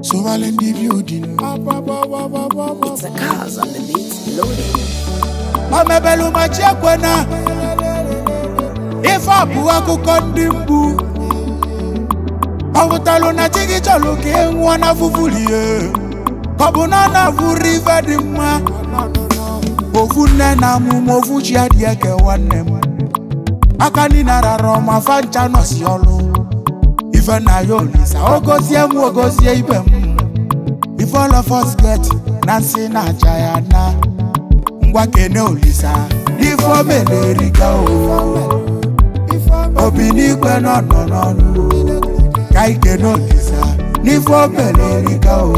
Sowale in the building. It's the cars on the beat loading. omebelu ma chekwena ife a bụ akụkọ ndị mgbu ọ pụtalụ na chi gị chọrọ ka ị nwụọ na fụfulie ka ọ bụ na ọ na-abụrụ ife dị mma ofu nne na amụma ofu chi adịghị eke nwanne m aka niile rara ọma fa ncha nọsi ọlụ ife na ya olisa ogozie m ogozie ibe m ife all of us get na nsị na-aja ya na ngwa kene olisa ife omele erika o obi n'igwe nọ nọ n'ọnụ ka ikene olisa n'ife omele erika o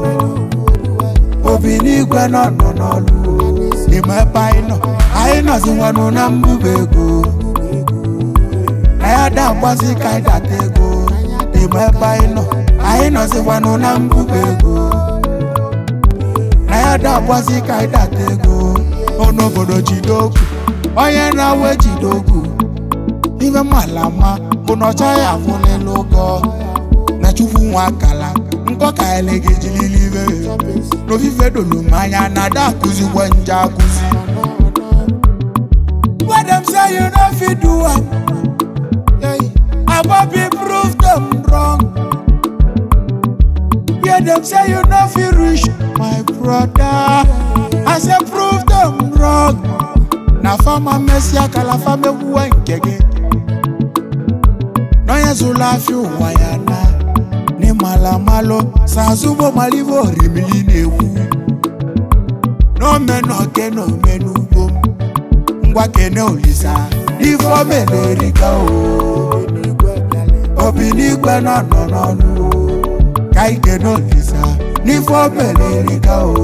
obi n'igwe nọ nọ n'ọnụ ime ebe anyị nọ anyị nọzi nwanụ na mbuba ego na ya da mgbazi ka anyị data ego ime ebe anyị nọ anyị nọzi nwanụ na mbuba ego na ya da mgbazi ka anyị data ego n'obodo jide okwu onye na-awe jide okwu ife mala ma bụ na ọcha ya afụlịla ụgọ na chukwu nwa akala nkọ ka ele gị jilili ibe n'ofife dolu m anya na ada akụzikwe nje akụzi When them say you no fit do am Abobi prove them wrong Where them say you no fit reach my brother I say prove them wrong na fama mesi akala fama ewuwe nke gị n'onye zụrụ afịa ụwa ya na n'ịmala malụ sazụbo malivo orimili na-ekwu n'omenọke na omenugbo ngwa kene olisa ife omele erika o obi n'igwe nọ nọ n'ọnụ ka ikene olisa n'ife omele erika o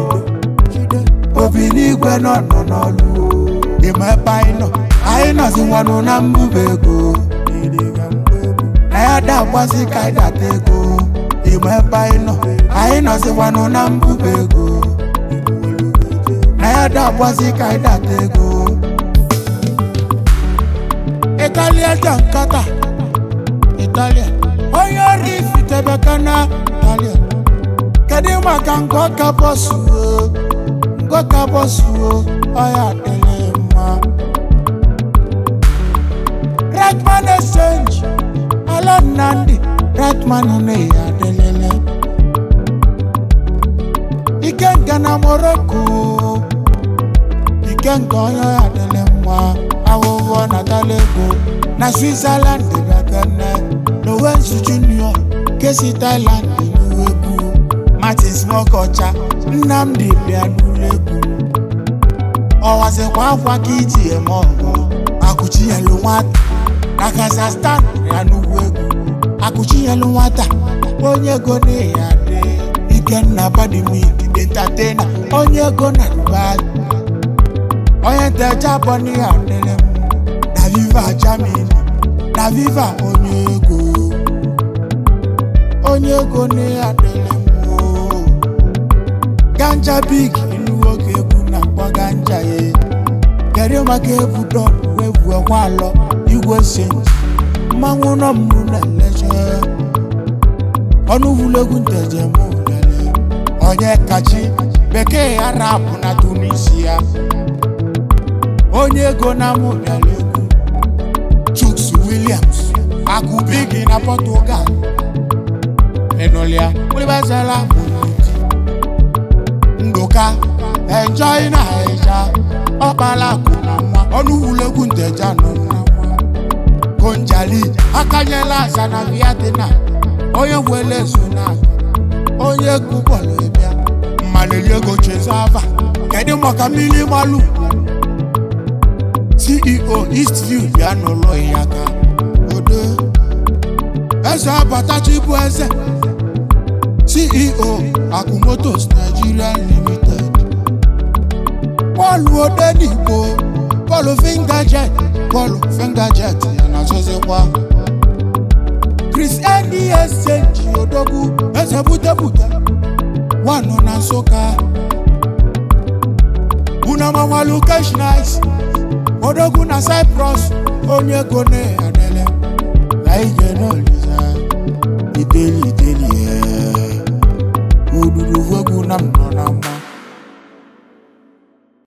obi n'igwe nọ nọ n'ọlụ ime ebe anyị nọ anyị nọzi nwanụ na mbuba ego na ya da agbazi ka anyị data ego ime ebe anyị nọ anyị nọzi nwanụ na mbuba ego na ya da agbazi ka anyị data ego italia ja nkata italia onye ọrụ ifitebeka na italia kedu maka nke ọka bọsụ ngoka bọsuo ọya adịghị mma redman exchange ala nnamdị redman na-eyi adịlele ikenga na morocco ikenga onye ọya adịlị mma ahụhụ natala ego na switzerland bịakene lowensu junior kesi thailand n'uwegwu martins mokocha nnamdị bịa n'ụlọ egwu ọwazikwa akwa ka iji eme ọgụ akụchinyelu nwata na kazakhstan ya n'ugwu egwu akụchinyelu nwata onye ego na-eyi adị ikenna badimik entatena onye ego na dubai onye ntecha bọni adịrị m na viva germany na viva onye ego onye ego na-eyi adịrị m oo. ganja big ilu nwoke egwu na-akpọ ganja ya kedu maka egwu dọp egwu ekwe alọ igwe sent mmanwụ nọ mbụ na leche ọnụ vulegwu ntejem lele onye kachi bekee ya rapụ na tunisia onye ego na amụ bịara egwu chuks williams akụbigi na portugal enolia olibazala mụniti ndoka enjoy na eja ọkpala akụ na nwa ọnụwulegwu nteja nọ na nwa konjali akanyela aza na viatina onye wele so na onye egwu bọọlụ ịbịa mmalili ego chezava kedu maka mmiri malụ ceo eastview bịa n'ụlọ ya ka odo eze abatachi bụ eze ceo akụmotos nigeria limited bọọlụ odenigbo bọọlụ fingajet bọọlụ fingajet ya na-achọzikwa chris ndesji odogwu eze butebute wanụ na nsụka unamawalu cash nice odogwu na cyprus onye ego na-adele na ige n'oliza ideli ideli ya